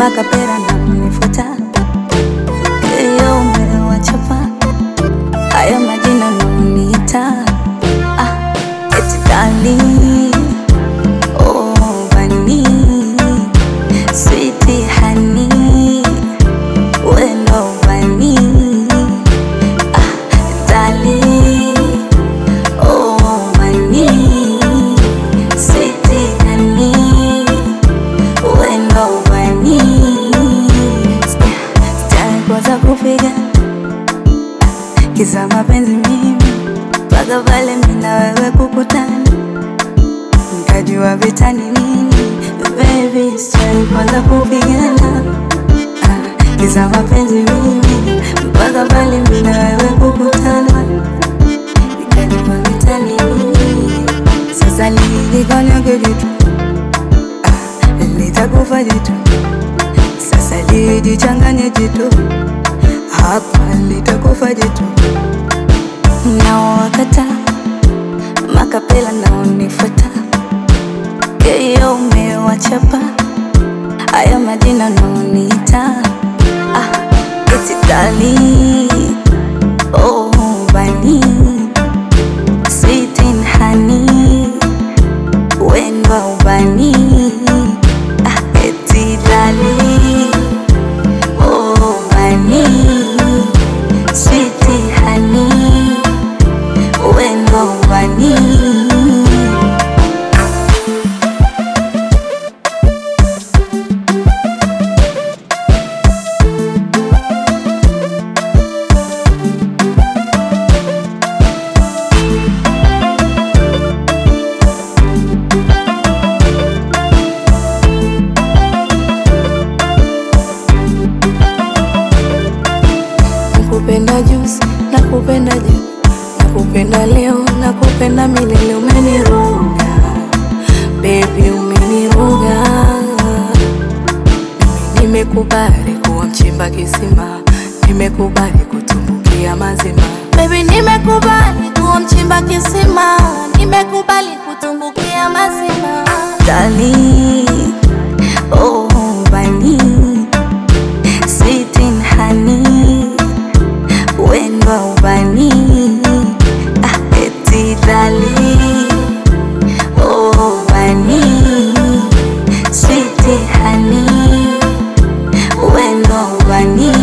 makapera na kunifuta Eyo umewachapa haya majina naoniita ah, eti dali oh, bani switi hani wendo bani ah, dali oh, bani switi hani wendo bani sitakosa kupiga kisa mapenzi mimi mpaka pale mina wewe kukutana nikajua vita ni nini baby sitaki kwanza kupigana Ah, kisa mapenzi mimi mpaka pale mina wewe kukutana nikajua vita ni nini sasa lilikonyage jitu Ah, litakufa jitu sasa lijichanganye jitu hapa litakufa jitu naowakata makapela naonifuata keyo umewachapa haya majina naoniita ah, eti dali oh, bani sweetin hani wendwa ubani ah, eti dali oh, bani sweetin hani wendwa ubani Nakupenda juzi, nakupenda jana, nakupenda leo, nakupenda milele. Umeniroga baby, umeniroga mimi. Nimekubali kuwa mchimba kisima, nimekubali kutumbukia mazima. Baby, nimekubali kuwa mchimba kisima, nimekubali kutumbukia mazima. Dali, oh bani, sweetin hani, wendwa ubani, ah, eti dali, oh bani, sweetin hani, wendwa ubani.